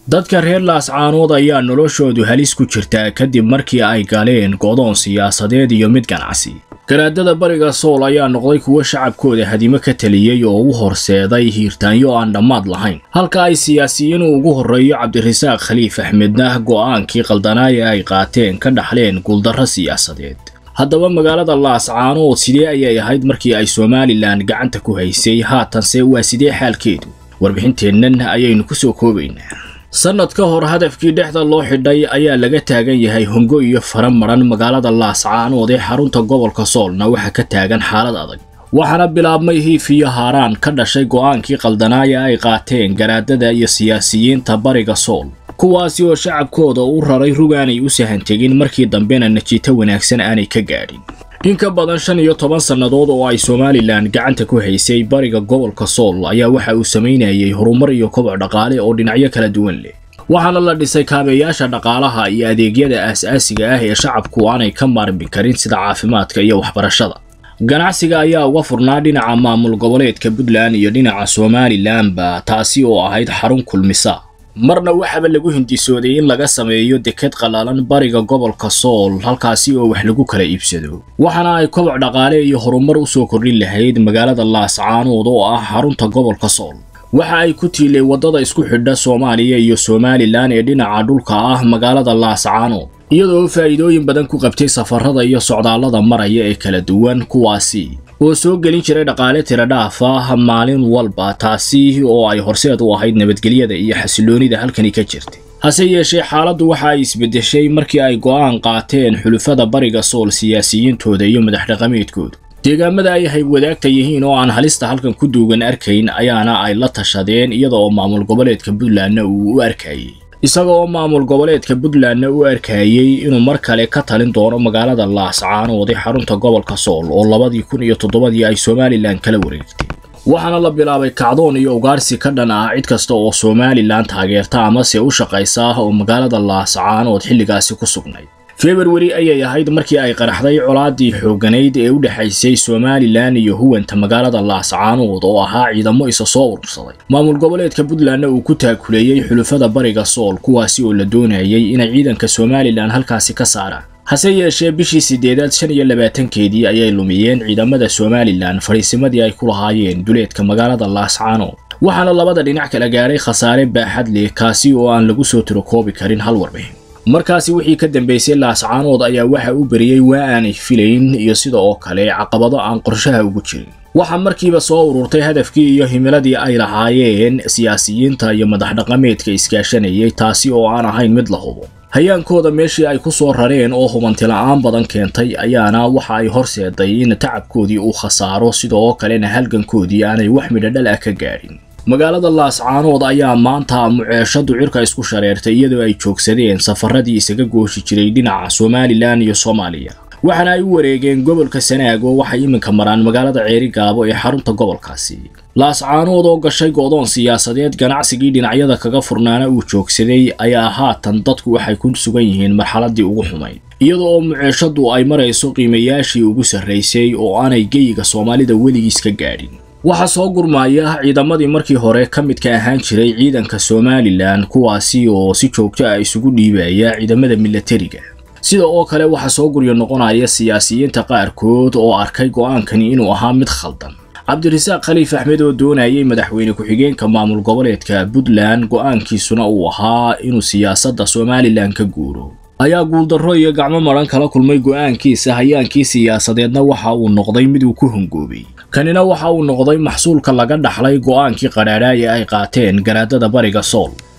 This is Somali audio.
dadka reer laascaanood ayaa noloshoodu halis ku jirtaa kadib markii ay galeen godoon siyaasadeed iyo mid ganacsi garaadada bariga sool ayaa noqday kuwo shacabkooda hadimo ka taliyey oo u horseeday hiirtaanyo aan dhammaad lahayn halka ay siyaasiyiin uu ugu horreeyo cabdirasaaq khaliif axmedna go'aankii qaldanaaya ay qaateen ka dhaxleen guuldarro siyaasadeed haddaba magaalada laascaanood sidee ayay ahayd markii ay somalilan gacanta ku haysay haatanse waa sidee xaalkeedu warbixinteennan ayaynu ku soo koobaynaa sannad ka hor hadafkii dhexda loo xidhay ayaa laga taagan yahay hongo iyo fara maran magaalada laascaanood ee xarunta gobolka soolna waxaa ka taagan xaalad adag waxaana bilaabmay hiif iyo haaraan ka dhashay go'aankii qaldanaaya ay qaateen garaadada iyo siyaasiyiinta bariga sool kuwaasi oo shacabkooda u raray rugaanay u sahantegin markii dambena najiito wanaagsan aanay ka gaadhin in ka badan shan iyo toban sannadood oo ay somalilan gacanta ku haysay bariga gobolka sool ayaa waxa uu samaynayay horumar iyo koboc dhaqaale oo dhinacyo kala duwan leh waxaana la dhisay kaabeyaasha dhaqaalaha iyo adeegyada aas-aasiga ah ee shacabku aanay ka maarmi karin sida caafimaadka iyo waxbarashada ganacsiga ayaa uga furnaa dhinaca maamul goboleedka puntland iyo dhinaca somalilanba taasi oo ahayd xarun kulmisa marna waxaaba lagu hindisooday in laga sameeyo deked qallalan bariga gobolka sool halkaasi oo wax lagu kala iibsado waxaana ay koboc dhaqaale iyo horumar u soo kordhin lahayd magaalada laascaanood oo ah xarunta gobolka sool waxa ay ku tiilay waddada isku xidha soomaaliya iyo somalilan ee dhinaca dhulka ah magaalada laascaanood iyadoo faa'iidooyin badan ku qabtay safarada iyo socdaallada maraya ee kala duwan kuwaasi oo soo gelin jiray dhaqaale tira dhaaf ah maalin walba taasi oo ay horseed u ahayd nabadgelyada iyo xasiloonida halkani ka jirtay hase yeeshee xaaladdu waxa ay isbeddeshay markii ay go'aan qaateen xulufada bariga sool siyaasiyiintooda iyo madax dhaqameedkooda deegaamada ay haybwadaagta yihiin oo aan halista halkan ku duugan arkayn ayaana ay la tashadeen iyada oo maamul goboleedka puntlandna uu u arkayey isaga oo maamul goboleedka puntlandna u arkayey inuu mar kale ka talin doono magaalada laascaanood ee xarunta gobolka sool oo labadii kun iyo toddobadii ay somalilan kala wareegtay waxaana la bilaabay kacdoon iyo ugaarsi ka dhan ah cid kasta oo somalilan taageerta amase u shaqaysa oo magaalada laascaanood xilligaasi ku sugnayd februari ayay ahayd markii ay qaraxday colaadii xoogganayd ee u dhexaysay somalilan iyo huwanta magaalada laascaanood oo ahaa ciidamo isa soo urursaday maamul goboleedka puntlandna uu ku taakuleeyey xulufada bariga sool kuwaasi oo la doonayay inay ciidanka somalilan halkaasi ka saaraan hase yeeshee bishii sideedaad shan iyo labaatankeedii ayay lumiyeen ciidamada somalilan fadhiisimadii ay ku lahaayeen duleedka magaalada laascaanood waxaana labada dhinac kala gaadhay khasaare baaxad leh kaasi oo aan lagu soo tirokoobi karin hal warbixin markaasi wixii ka dambeysay laascaanood ayaa waxa u beriyey waa aanay filayn iyo sida oo kale caqabado aan qorshaha ugu jirin waxaa markiiba soo ururtay hadafkii iyo himiladii ay lahaayeen siyaasiyiinta iyo madax dhaqameedka iskaashanayay taasi oo aan ahayn mid la hubo hayaankooda meeshii ay ku soo rareen oo hubantila'aan badan keentay ayaana waxa ay horseeday in tacabkoodii uu khasaaro sidoo kalena halgankoodii aanay wax midhodhal ah ka gaadhin magaalada laascaanood ayaa maanta muceeshadu cirka isku shareertay iyadoo ay joogsadeen safaradii isaga gooshi jiray dhinaca somalilan iyo soomaaliya waxaana ay u wareegeen gobolka sanaag oo waxay iminka maraan magaalada ceerigaabo ee xarunta gobolkaasi laascaanood oo gashay go'doon siyaasadeed ganacsigii dhinacyada kaga furnaana uu joogsaday ayaa haatan dadku waxay ku sugan yihiin marxaladii ugu xumayd iyada oo muceeshadu ay marayso qiimayaashii ugu sarraysay oo aanay geyiga soomaalida weligiis ka gaadhin waxaa soo gurmaya ciidamadii markii hore ka midka ahaan jiray ciidanka somalilan kuwaasi oo si joogto ah isugu dhiibaya ciidamada milatariga sida oo kale waxaa soo guryo noqonaya siyaasiyiinta qaarkood oo arkay go'aankani inuu ahaa mid khaldan cabdirasaaq khaliif axmed oo doonayay madaxweyne ku-xigeenka maamul goboleedka puntland go'aankiisuna uu ahaa inuu siyaasadda somalilan ka guuro ayaa guuldarro iyo gacmo maran kala kulmay go'aankiisa hayaankii siyaasadeedna waxa uu noqday mid uu ku hongoobay kanina waxa uu noqday maxsuulka laga dhaxlay go'aankii qadhaadhaaya ay qaateen garaadada bariga sool